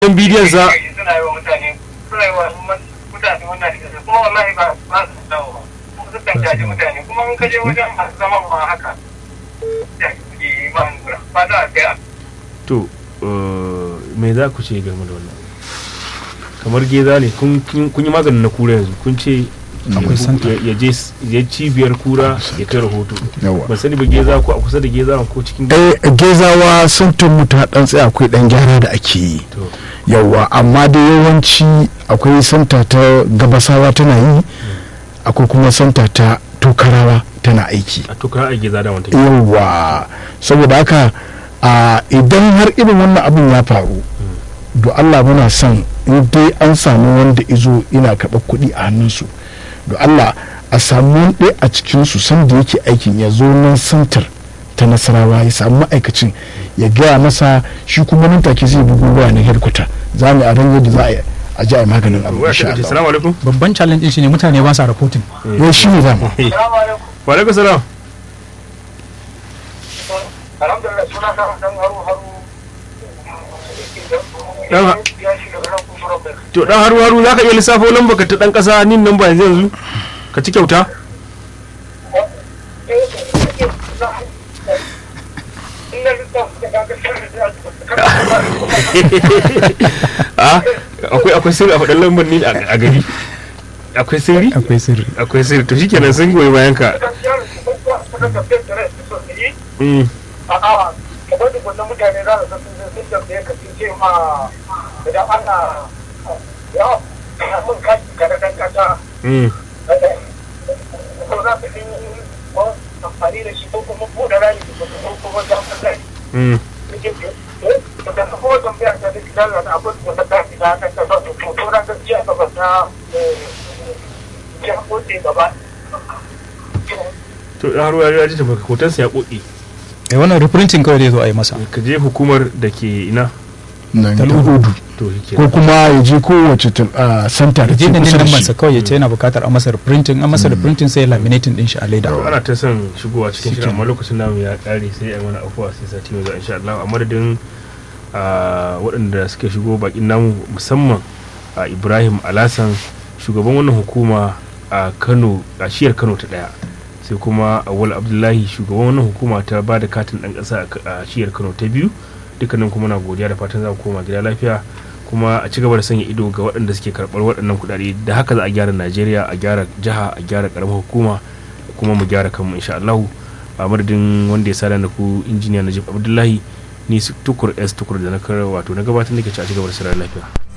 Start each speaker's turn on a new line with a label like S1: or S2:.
S1: dan bidiyon sa
S2: suna yi wa mutane suna yi wa mutane wannan da kuma wallahi ba ba su dawo ba su kan caji mutane kuma in ka je wajen masu zaman ma haka ya ke ba nura ba za a kai
S1: to me za ku ce game da wannan kamar geza ne kun yi maganin na kura yanzu kun ce
S3: akwai santa
S1: ya je ya cibiyar kura ya kai rahoto
S3: yawa
S1: ba sani ba geza ko a kusa da geza ko cikin
S3: eh gezawa santan mu ta dan tsaya akwai dan gyara da ake yi
S1: to
S3: yawa amma da yawanci akwai santa ta gabasawa tana yi akwai kuma santa ta tokarawa tana aiki
S1: a tukar a geza da wanta
S3: yawa saboda haka a idan har irin wannan abin ya faru do Allah muna son in dai an samu wanda izo ina karɓar kuɗi a hannunsu do Allah a samu wani ɗaya a cikinsu sanda yake aikin ya zo nan santar ta nasarawa ya samu ma'aikacin ya gaya masa shi kuma nan take zai bugu waya na headquarter za mu a ran yadda za a yi a ji a yi maganin abu
S1: waya
S3: insha
S1: ta ce
S3: Allah
S1: salamu alaikum
S4: babban challenge din shine mutane ba sa reporting
S3: ya shi ne dama
S2: Salamu alaikum.
S1: wa alaikum salam
S2: Alhamdulillah suna sa dan haru haru.
S1: Dan ha-
S2: ya shiga ran kusurar bai.
S1: to dan haru haru zaka iya lissafo lamba ka ta dan kasa nin nan ba yanzu yanzu ka ci kyauta a akwai akwai sirri a faɗin lambar ni a a gari akwai sirri
S4: akwai sirri
S1: akwai sirri to shikenan sun goyi bayan ka Mm.
S2: a'a kamar da wannan mutane za su san sun sun tambaye ka sun ce ma idan ana ya ana son kashi ka na dan kasa
S1: Mm.
S2: ko za su yi ko amfani da shi ko kuma buɗe rani ko kuma jami'an rani
S1: Mm.
S2: da ta kuma tambaya ta duk da da abin da ta tafi da kan ta to to to ran gaskiya ka ba ta ya kote gaba
S1: to dan haru haru ya ji tabbaka hotonsa ya koki
S4: eh wannan reprinting kawai zai zo a yi masa
S1: ka je hukumar da ke ina
S3: nan ta
S4: Tal'udu.
S3: hudu
S1: to
S3: ko
S1: shikenan
S3: kuma ya je kowace tul- a santa da
S4: je
S3: ke
S4: da
S3: kusa da
S4: lambar
S3: shi
S4: sa kawai ya ce yana bukatar a masa reprinting an masa reprinting sai ya laminating din shi a leda
S1: to ana ta son shigowa cikin shirin amma lokacin namu ya kare sai a yi mana afuwa sai sati mai zuwa insha Allah a madadin ah, waɗanda suke shigo bakin namu musamman a Ibrahim Alasan shugaban wannan hukuma a Kano a shiyar Kano ta daya sai kuma Awal Abdullahi shugaban wannan hukuma ta ba da katin ɗan ƙasa a K- a shiyar Kano ta biyu dukkanin kuma na godiya da fatan za ku koma gida lafiya kuma a ci gaba da sanya ido ga waɗanda suke karɓar waɗannan kuɗaɗe da haka za a gyara Najeriya a gyara jiha a gyara ƙaramar hukuma kuma mu gyara kanmu insha Allah a madadin wanda ya sada da ku injiniya Najib Abdullahi ni su tukur S tukur da na kar wato na gabatar da ke ci a cigaba da sarar lafiya